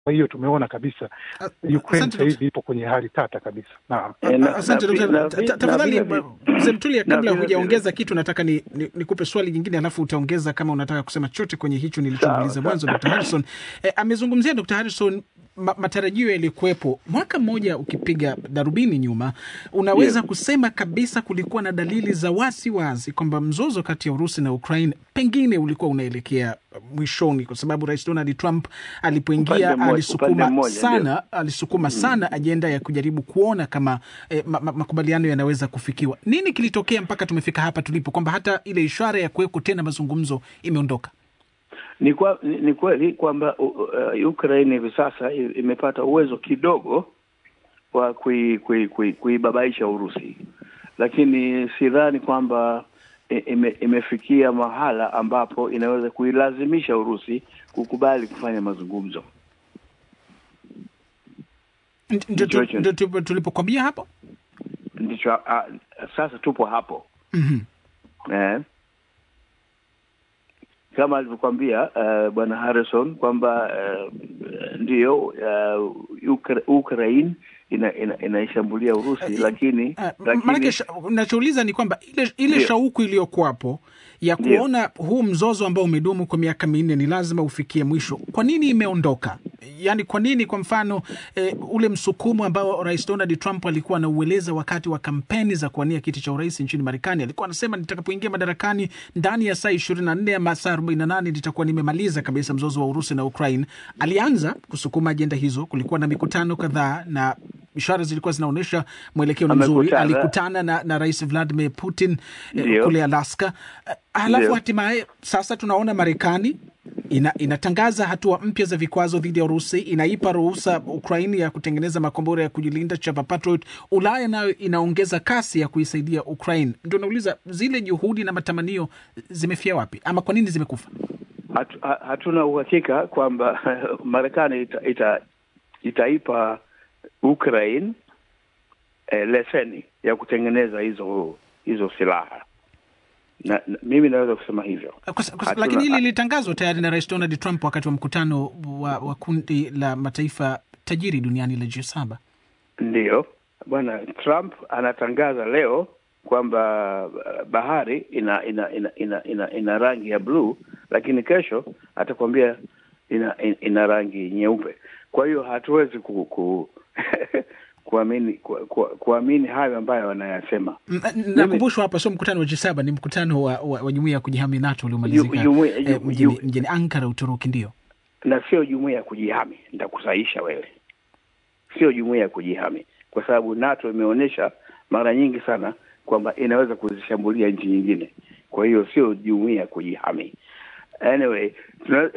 Kwa hiyo tumeona kabisa Ukraine asante, sasa hivi ipo kwenye hali tata kabisa. Naam. Eh, na- Asante na- Dr. na- Ta- na- ta- Tafadhali na vile- mzee Mtulia, na kabla vile- hujaongeza kitu, nataka ni, ni, nikupe swali jingine, alafu utaongeza kama unataka kusema chochote kwenye hicho nilichomuuliza Sawa, mwanzo. Dr. Harrison eh, amezungumzia Dr. Harrison ma, matarajio yalikuwepo mwaka mmoja. Ukipiga darubini nyuma, unaweza Yes. kusema kabisa kulikuwa na dalili za wasi wazi kwamba mzozo kati ya Urusi na Ukraine pengine ulikuwa unaelekea mwishoni, kwa sababu Rais Donald Trump alipoingia Upande mmoja- alisukuma upande mmoja, sana alisukuma sana ajenda ya kujaribu kuona kama eh, ma, ma, makubaliano yanaweza kufikiwa. Nini kilitokea mpaka tumefika hapa tulipo, kwamba hata ile ishara ya kuweko tena mazungumzo imeondoka? Ni, kwa, ni, ni kweli kwamba uh, uh, Ukraine hivi sasa i- imepata uwezo kidogo wa kui- kui- kui- kuibabaisha Urusi, lakini sidhani kwamba i- ime, imefikia mahala ambapo inaweza kuilazimisha Urusi kukubali kufanya mazungumzo. Ndio- ndio tu- Ndicho- ndio tu- tulipokwambia hapo. Ndicho uh, sasa tupo hapo Mhm. eh, kama alivyokwambia uh, bwana Harrison kwamba uh, ndiyo uh, Ukra- Ukraine ina, ina, inaishambulia Urusi lakini, Ah, lakini Maanake sha- nachouliza ni kwamba ile, ile Ndio. shauku iliyokuwapo ya Ndio. kuona huu mzozo ambao umedumu kwa miaka minne ni lazima ufikie mwisho, kwa nini imeondoka? Yaani, kwa nini kwa mfano eh, ule msukumo ambao Rais Donald Trump alikuwa anaueleza wakati wa kampeni za kuwania kiti cha urais nchini Marekani, alikuwa anasema nitakapoingia madarakani ndani ya saa ishirini na nne ama saa arobaini na nane nitakuwa nimemaliza kabisa mzozo wa Urusi na Ukraine. Alianza kusukuma ajenda hizo, kulikuwa na mikutano kadhaa na ishara zilikuwa zinaonyesha mwelekeo ni mzuri. Amekutana. Alikutana na, na Rais Vladimir Putin eh, Ndio. kule Alaska. Eh, Halafu Ndio. hatimaye sasa tunaona Marekani ina, inatangaza hatua mpya za vikwazo dhidi ya Urusi, inaipa ruhusa Ukraini ya kutengeneza makombora ya kujilinda chapa Patriot. Ulaya nayo inaongeza kasi ya kuisaidia Ukraine. Ndio nauliza zile juhudi na matamanio zimefia wapi, ama kwa nini zimekufa? hatu, ha- hatuna uhakika kwamba Marekani ita, ita, itaipa Ukraine eh, leseni ya kutengeneza hizo hizo silaha na, na mimi naweza kusema hivyo. Kwa, kwa, Hatuna- lakini hili lilitangazwa tayari na Rais Donald Trump wakati wa mkutano wa, wa kundi la mataifa tajiri duniani la G7. Ndiyo, bwana Trump anatangaza leo kwamba uh, bahari ina ina ina ina, ina, ina rangi ya bluu, lakini kesho atakwambia ina, ina, ina rangi nyeupe. Kwa hiyo hatuwezi ku, ku kuamini ku, ku, kuamini hayo ambayo wanayasema. M- Nakumbushwa hapa sio mkutano wa G7, ni mkutano wa, wa, wa jumuiya ya kujihami NATO uliomalizika Ju- jumuiya- eh, ju- mjini, ju- mjini Ankara, Uturuki. Ndio na sio jumuiya ya kujihami. Nitakusahisha wewe, sio jumuiya ya kujihami, kwa sababu NATO imeonyesha mara nyingi sana kwamba inaweza kuzishambulia nchi nyingine. Kwa hiyo sio jumuiya ya kujihami. Anyway, tuna-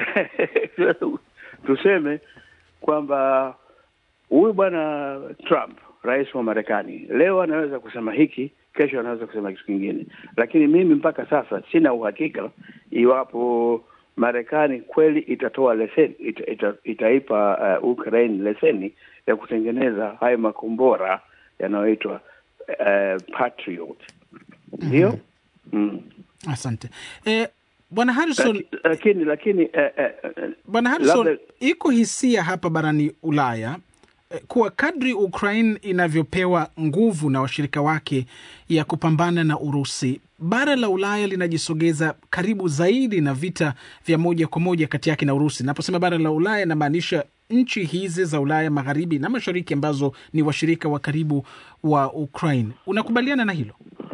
tuseme kwamba huyu bwana Trump, rais wa Marekani, leo anaweza kusema hiki, kesho anaweza kusema kitu kingine, lakini mimi mpaka sasa sina uhakika iwapo Marekani kweli itatoa leseni ita, ita, itaipa uh, Ukraine leseni ya kutengeneza hayo makombora yanayoitwa uh, Patriot. Ndio? mm. asante eh, bwana Harrison. Laki- Lakini lakini eh, eh, eh, Bwana Harrison, labda- iko hisia hapa barani Ulaya eh, kuwa kadri Ukraine inavyopewa nguvu na washirika wake ya kupambana na Urusi, bara la Ulaya linajisogeza karibu zaidi na vita vya moja kwa moja kati yake na Urusi. Naposema bara la Ulaya, namaanisha nchi hizi za Ulaya magharibi na mashariki ambazo ni washirika wa karibu wa Ukraine. Unakubaliana na hilo?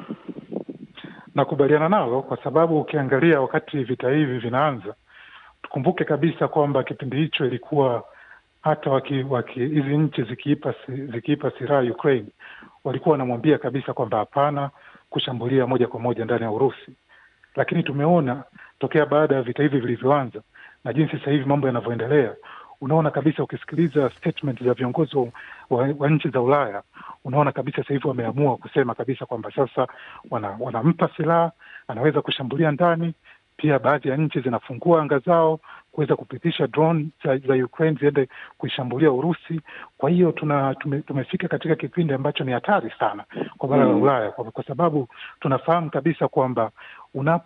Nakubaliana nalo kwa sababu ukiangalia wakati vita hivi vinaanza, tukumbuke kabisa kwamba kipindi hicho ilikuwa hata waki, waki, hizi nchi zikiipa si- zikiipa silaha Ukraine walikuwa wanamwambia kabisa kwamba hapana kushambulia moja kwa moja ndani ya Urusi, lakini tumeona tokea baada ya vita hivi vilivyoanza na jinsi sasa hivi mambo yanavyoendelea, unaona kabisa, ukisikiliza statement za viongozi wa, wa, wa nchi za Ulaya, unaona kabisa sasa hivi wameamua kusema kabisa kwamba sasa wana, wanampa silaha, anaweza kushambulia ndani. Pia baadhi ya nchi zinafungua anga zao kuweza kupitisha drone za, za Ukraine ziende kuishambulia Urusi. Kwa hiyo tuna tume, tumefika katika kipindi ambacho ni hatari sana kwa bara la Mm. Ulaya kwa, kwa sababu tunafahamu kabisa kwamba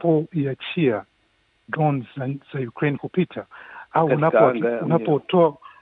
unapoiachia drones za, za Ukraine kupita au Katika unapo- anga, unapotoa